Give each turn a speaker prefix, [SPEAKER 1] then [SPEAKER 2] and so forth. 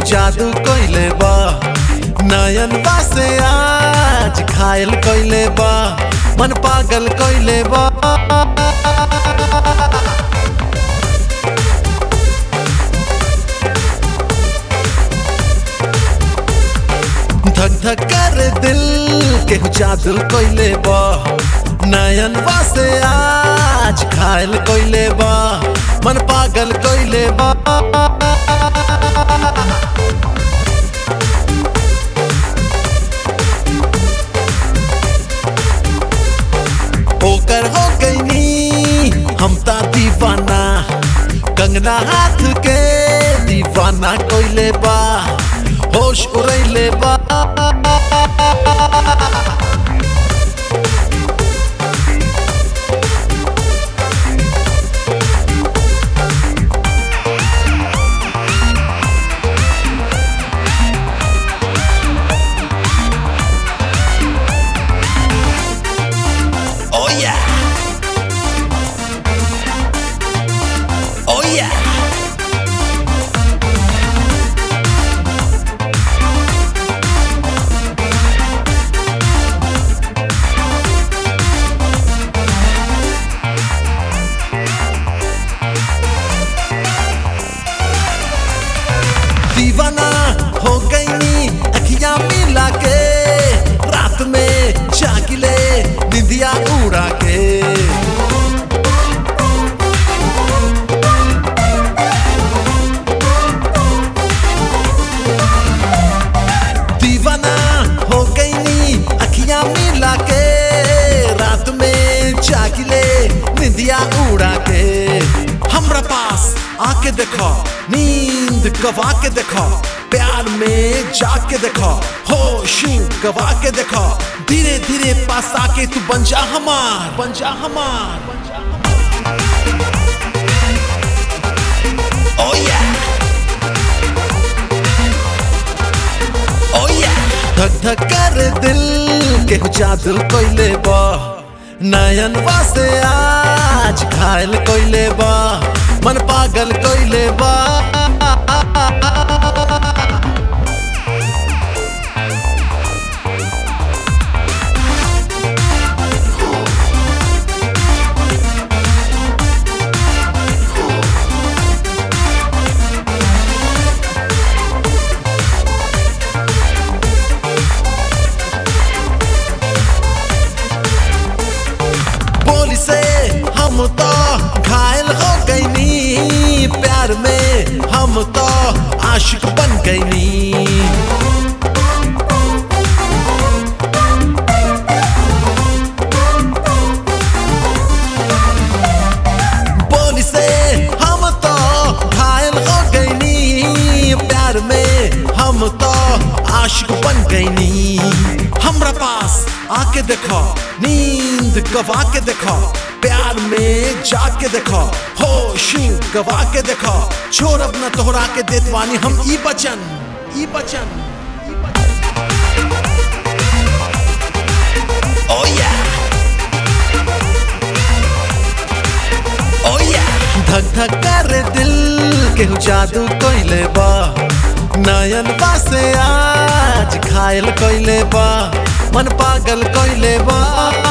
[SPEAKER 1] जादू कइले बा नयन से आज घायल कइले बा मन पागल कइले बा धक धक कर दिल के जादू कइले बा नयन से आज घायल कइले बा मन पागल कइले बा ओकर हो गईनी हम ता दीवाना कंगना हाथ के दीवाना कोइले बा होश उड़ैले बा Oh yeah. Oh yeah. दीवाना हो गई अखियां मिला के रात में जागिले निंदिया उड़ा के दीवाना हो गई अखियां मिला के रात में जागिले निंदिया उड़ा के हमरा पास आके देखो नींद गवा के देखो प्यार में जाके देखो होश गवा के देखो धीरे धीरे पास आके तू बन जा हमार बन जा हमार Oh yeah. Oh yeah. धक धक कर दिल के जादू कइले बा नयन से आज घायल कइले बा मन पागल कइले बा बोली से हम तो घायल हो गईनी प्यार में हम तो आशिक बन गईनी बोली से हम तो घायल हो गईनी प्यार में हम तो आशिक बन गईनी हमरा पास आके देखो नींद गवा के देखो प्यार में जाके देखो होश गवा के देखो छोड़ अपना तोहरा के देत वानी हम ई बचन ई बचन Oh yeah. Oh yeah. धक धक कर दिल के जादू कइले बा नयन से आज घायल कइले बा मन पागल कइले बा